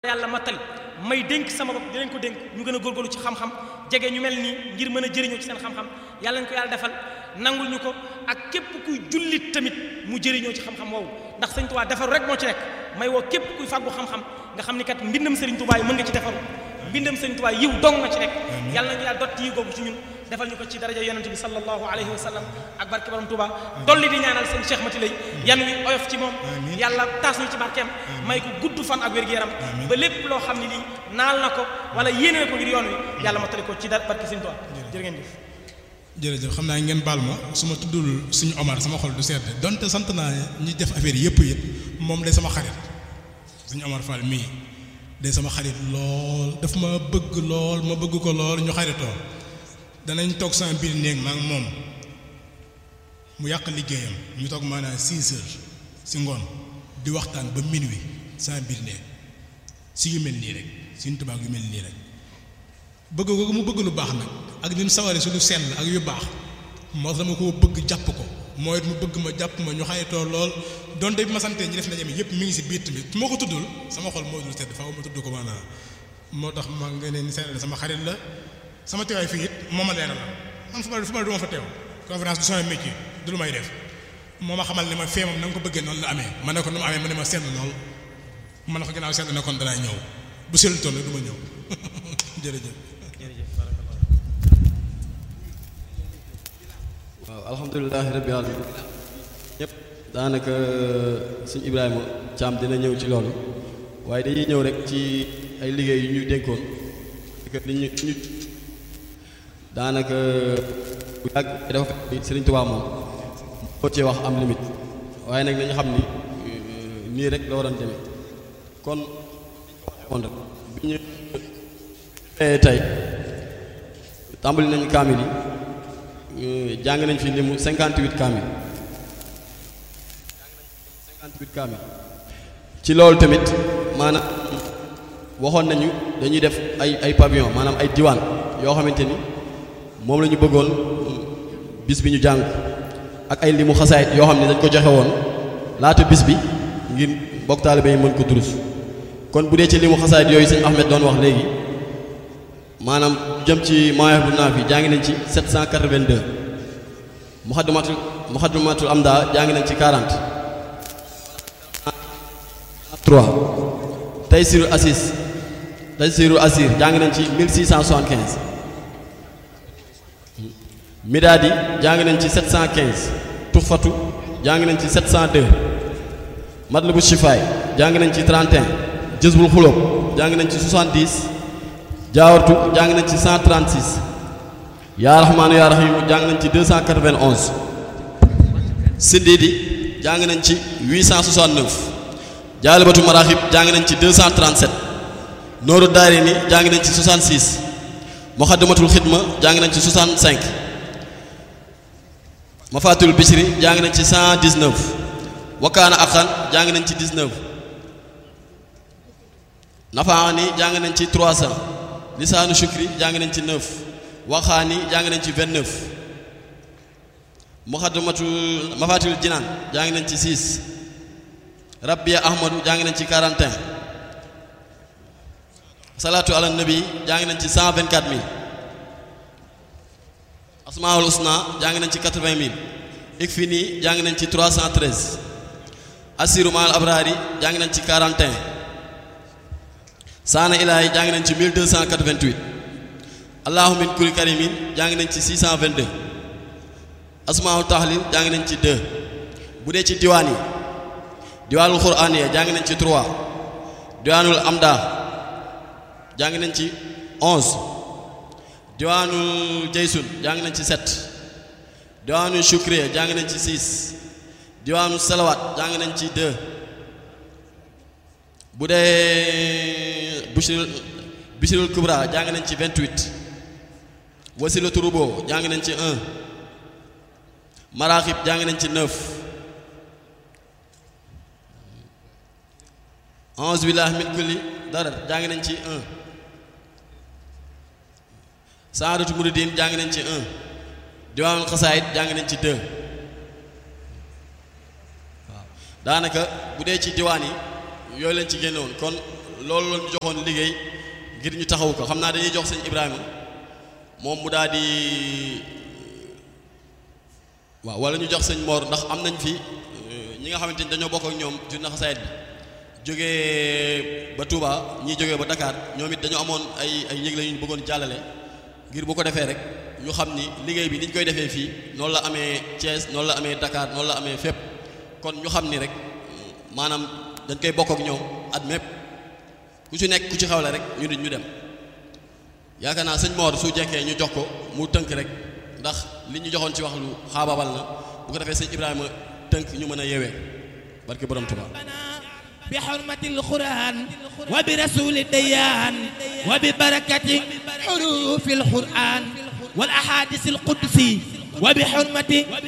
yàlla mattali may dénk sama bopp di leen ko dénk ñu gën a góorgóorlu ci xam-xam jege ñu mel nii ngir mën a jëriñoo ci seen xam-xam yàlla nañ ko yàlla defal nangul ñu ko ak képp kuy jullit tamit mu jëriñoo ci xam-xam woowu ndax sëñ Tuubaa defaru rek moo ci nekk may woo képp kuy fàggu xam-xam nga xam ni kat mbindam sëriñ Tuubaa yi mën nga ci defaru mbindam sëriñ Tuubaa yiw dong nga ci nekk yàlla nañu yàlla dotti yi googu ci ñun defal ñu ko ci daraja yonente bi sallallahu alayhi wa sallam ak barke borom Tuubaa dolli di ñaanal seen Cheikh Mati lay yan wi oyof ci moom yàlla taas ñu ci barkeem may ko gudd fan ak wér-gu-yaram ba lépp loo xam ne lii naal na ko wala yéene ko ngir yoon wi yàlla matali ko ci dar barke sëriñ Tuubaa jërë ngeen jëf jërëjëf xam naa ngeen baal ma su ma tuddul suñu Omar sama xol du sedd donte sant naa ñi def affaire yëpp yëpp moom day sama xarit suñu Omar Fall mii day sama xarit lool daf ma bëgg lool ma bëgg ko lool ñu xaritoo danañ toog sama biir néeg ma ak moom mu yàq liggéeyam ñu toog maanaam 6 heures si ngoon di waxtaan ba minuit sama biir néeg si yu mel nii rek suñu tubaab yu mel nii rek bëgg ko mu bëgg lu baax nag ak ni mu sawaree su lu sell ak yu baax moo tax dama ko bëgg jàpp ko mooy it mu bëgg ma jàpp ma ñu xaytoo lool donte bi ma santee ñi def ndaje mi yëpp mi ngi si biir tamit su ma ko tuddul sama xol moo dul sedd faaw ma tudd ko maanaam moo tax ma nga ne ni seetlu sama xarit la sama teewaay fii it moo ma leeral la man fu ma fu ma du ma fa teew conférence du sama métier du lu may def moo ma xamal ne ma fee moom na nga ko bëggee noonu la amee ma ne ko nu mu amee ma ne ma sedd lool ma ne ko ginnaaw sedd na kon danaa ñëw bu seetlu toll du ma ñëw jërëjëf. waaw alhamdulilahi rabbil alamin ñëpp daanaka suñ Ibrahima Thiam dina ñëw ci loolu waaye dañuy ñëw rek ci ay liggéey yu ñu dénkoon li ñu ñu daanaka bu yàgg dafa fekk Sëriñ Tuubaa moom moo cee wax am limite waaye nag nañu xam ni nii rek la waroon demee kon kon rek bi ñu tey tàmbali nañu kaamil yi jàng nañ fi limu 58 kaamil 58 kaamil ci loolu tamit maanaam waxoon nañu dañuy def ay ay pavillon maanaam ay diwaan yoo xamante ni moom la ñu bëggoon bis bi ñu jàng ak ay limu xasaayit yoo xam ne dañ ko joxe woon laata bis bi ngir bokk taalibe yi mën ko durus kon bu dee ci limu xasaayit yooyu sëñ Ahmed doon wax léegi maanaam jëm ci mawaahib bu naafi jàng nañ ci 782 muxaddamatul muxaddamatul amda jàng nañ ci 40 3 taysirul assis taysirul asir jàng nañ ci 1675 midaadi jàng nañ ci 715 tuxfatu jàng nañ ci 702 matlabu shifaay jàng nañ ci 31 jësbul xulóob jàng nañ ci 70 jaawartu jàng nañ ci 136 yaa raxmaanu yaa raxiimu jàng nañ ci 291 siddiidi jàng nañ ci 869 jaalibatu maraaxib jàng nañ ci 237 nooru daari ni jàng nañ ci 66 muxaddamatul xidma jàng nañ ci 65 mafaatul bisri jàng nañ ci 119 wakaana axan jàng nañ ci 19 nafaani jàng nañ ci 300 lisaanu shukri jàng nañ ci 9 waxaani jàng nañ ci 29 muxaddamatul mafaatul jinaan jàng nañ ci 6 rabbiya ahmadu jàng nañ ci 41 salaatu ala nabi jàng nañ ci 124 000 asmaul usna jàng nañ ci 80 000 ikfini jàng nañ ci 313 asiru maal abrari jàng nañ ci 41 saana ilaahi jàng nañ ci 1288 allahu min kuri karimin jàng nañ ci 622 asmaul tahlil jàng nañ ci 2 bu dee ci diwaan yi diwaanul quraan ya jàng nañ ci 3 diwaanul amda jàng nañ ci 11 diwaanul jaysun jàng nañ ci 7 diwaanul shukriya jàng nañ ci 6 diwaanul salawaat jàng nañ ci 2 bu dee bushirul bushirul kubra jàng nañ ci 28 wasilatu rubo jàng nañ ci 1 maraaxib jàng nañ ci 9 a'uuzu billahi min kulli darar jàng nañ ci 1 saadatu muridin jàng nañ ci 1 diwaanul xasaayit jàng nañ ci 2 waaw daanaka bu dee ci diwaan yi yooyu lañ ci génne woon kon loolu la ñu joxoon liggéey ngir ñu taxaw ko xam naa dañuy jox sëñ Ibrahima moom mu daal di waaw wala ñu jox sëñ Mor ndax am nañ fi ñi nga xamante ni dañoo bokk ak ñoom journée xasaayid bi jógee ba Touba ñii jógee ba Dakar ñoom it dañoo amoon ay ay yëgle yu ñu bëggoon jàllale ngir bu ko defee rek ñu xam ni liggéey bi ni ñu koy defee fii noonu la amee Thiès noonu la amee Dakar noonu la amee fépp kon ñu xam ni rek maanaam dañ koy bokk ak ñoom at mépp ku ci nekk ku ci xawle rek ñu nit ñu dem yaakaar naa sëñ Mor su jekkee ñu jox ko mu tënk rek ndax li ñu joxoon ci wax lu xaababal na bu ko defee sëñ Ibrahima tënk ñu mën a yeewee barke borom Tuubaa بحرمة القرآن وبرسول الديان وببركة حروف القرآن والأحاديث القدسي وبحرمة